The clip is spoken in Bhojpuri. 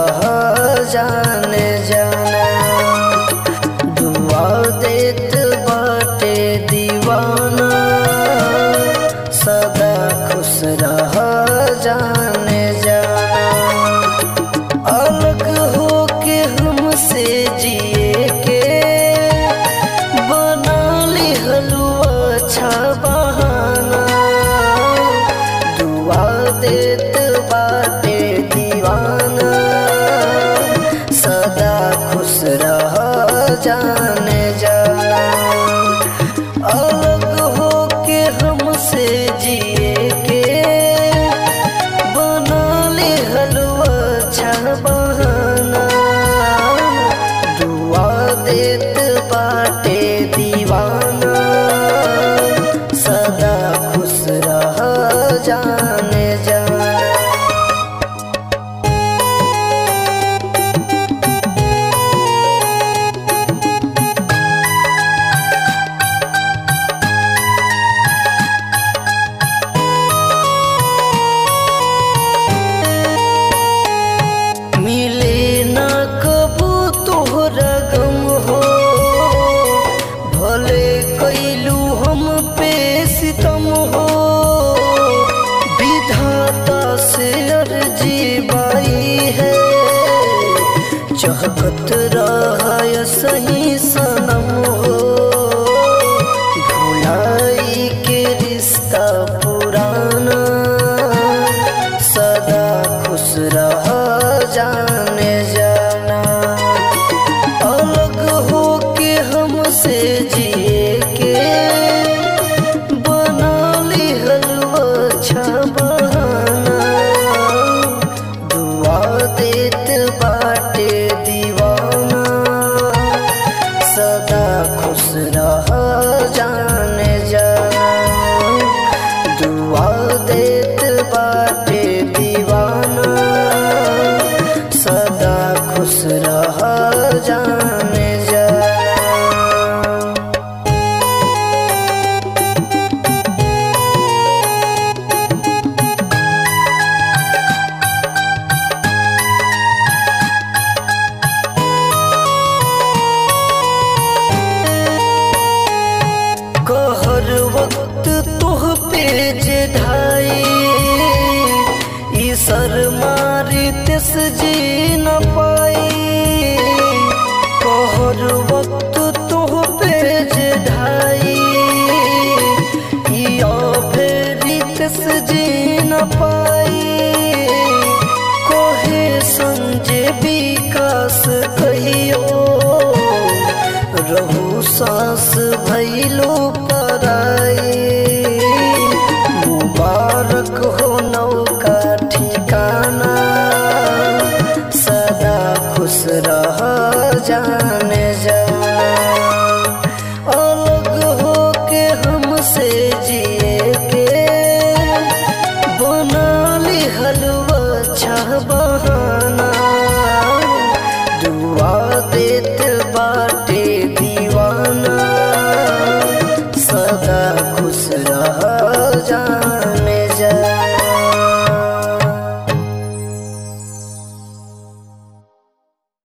रह जाने जाना दुआ देत बाटे दीवाना सदा खुश रह जाने जाना अलग हो के हमसे जिए के बना ली हलवा अच्छा बहाना दुआ देत बाटे दीवाना सदा खुश रह जाने जाना अलग हो के हमसे जिए के बना ले हलवा अच्छा बहाना दुआ देत बाटे दीवाना सदा खुश रह जाने जाना मिले ना कबू तोहरा गम हो भले कैलू हम पे सितम हो विधाता से अर्जी बाई है चहकत रहा सही सनम हो भुलाई के रिश्ता पुराना सदा खुश रह जाने जाना अलग हो के हमसे जिए के बना ली हलवा अच्छा बहाना दुआ देत बाटे दीवाना सदा खुश रह जाने जाना दुआ देत बाटे दीवाना सदा खुश रह जाने जाना कहर वक्त तुह पे जे ढाई ई सर मारी तिस जी न पाई कहर वक्त तुह पे जे ढाई ई फेरी तिस जी न पाई कोहे संजय विकास कहियो रहू सांस भैलो पराई मुबारक हो नौका ठिकाना सदा खुश रह जाने जा